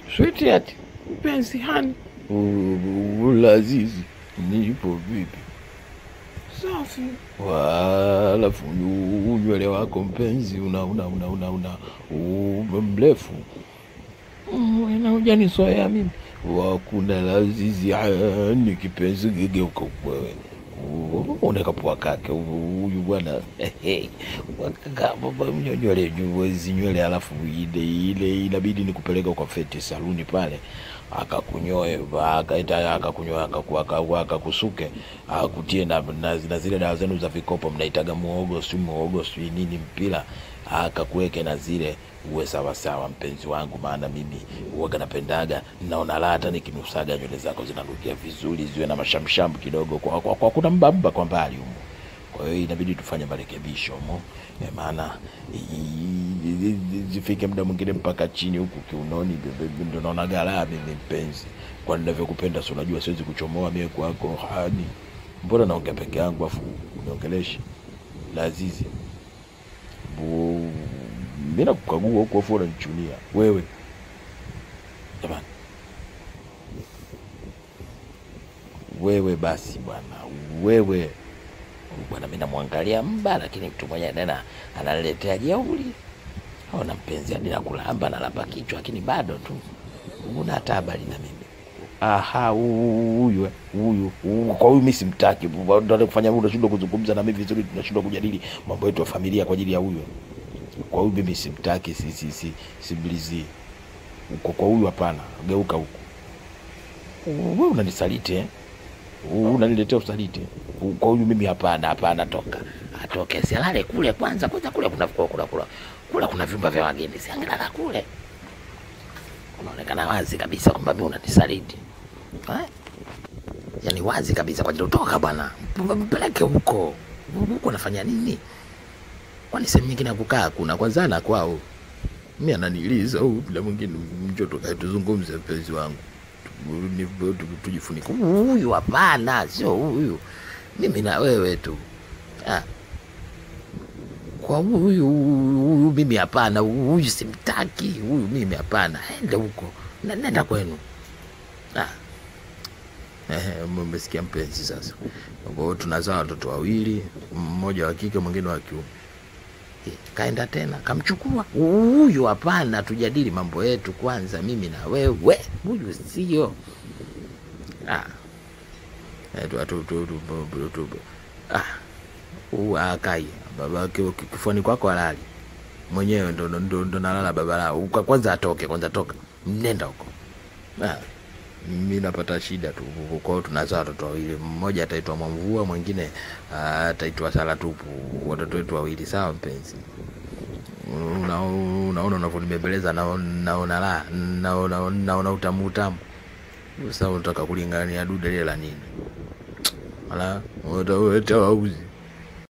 Sweetheart, mpenzi hani, Lazizi, nipo vipi? Safi. Wa, Alafu yu- nywele wako mpenzi una una una una una u- mrefu Mm, na hujanizoea mimi. Wakuna Lazizi hani kipenzi, gegeuka wewe unakapua kake huyu bwana wakaka baba mnyo- nywele hizi nywele, alafu ile ile inabidi nikupeleka kwa feti saluni pale akakunyoe akaita akakunyoe akaku- akaku- akakusuke akutie na, na, na zile dawa zenu za vikopo mnaitaga muogo si muogo si nini mpira akakuweke na zile uwe sawasawa mpenzi wangu, maana mimi huwaga napendaga, naona raha hata nikinusaga nywele zako zinanukia vizuri, ziwe na mashamshamu kidogo, kwa, kwa, kwa kuna mbamba kwa mbali humo. Kwa hiyo inabidi tufanye marekebisho mo, Eh, maana i- i- i- zifike muda mwingine mpaka chini huku kiunoni, be- be- ndo naona galaa mimi mpenzi, kwa ninavyokupenda, si unajua siwezi kuchomoa mie kwako hani. Mbona naongea peke yangu afu uniongeleshi Lazizi? Bu- mi nakukagua huku afu unanichunia wewe jamani wewe basi bwana wewe bwana mi namwangalia mba lakini mtu mwenyewe tena ananiletea jeuli ona mpenzi hadi nakulamba nalamba kichwa lakini bado tu una hata habari na mimi aha hu- huyu eh, huyu huyu. kwa huyu mi simtaki ndo kufanya unashindwa kuzungumza na mimi vizuri tunashindwa kujadili mambo yetu ya familia kwa ajili ya huyu kwa huyu mimi simtaki si, si, si, simlizii uko kwa huyu hapana geuka huku we unanisaliti eh? unaniletea usaliti kwa huyu mimi hapana hapana toka atoke sialale kule kwanza kwanza kule kuna kula kula kula kula kuna vyumba vya wageni siangelala kule unaonekana wazi kabisa kwamba mi unanisaliti eh? yaani wazi kabisa kwa ajili utoka bwana M- mpeleke huko huko anafanya nini kwani sehemu nyingine ya kukaa kuna kwanzana kwao mi ananiliza huu bila mwingine njo tukae tuzungumze mpenzi wangu Tu- ni- tu- tujifunike huyu hapana sio huyu mimi na wewe tu ah. kwa huyu huyu mimi hapana huyu simtaki huyu mimi hapana ende huko Na- nenda kwenu ah. Ehe, mmesikia mpenzi sasa kwa hiyo tunazaa watoto wawili mmoja wa kike mwingine wa kiume Eh, kaenda tena kamchukua huyu hapana tujadili mambo yetu kwanza mimi na wewe huyu sio ah. Eh, tu- tu- tu- tu- tu- tu- ah. Huu akai baba ki- ki- kifuani kwako halali mwenyewe ndo, ndo, ndo, ndo nalala baba lao Uka- kwanza atoke kwanza toka mnenda huko ah. mi napata shida tu kwa hiyo tunazaa watoto wawili mmoja ataitwa mwamvua mwingine ah, ataitwa sala tupu watoto wetu wawili sawa mpenzi Una- unaona unavyonibembeleza naona naona la naona naona utamu utamu sasa unataka kulingania dude lile la nini ala utawauzi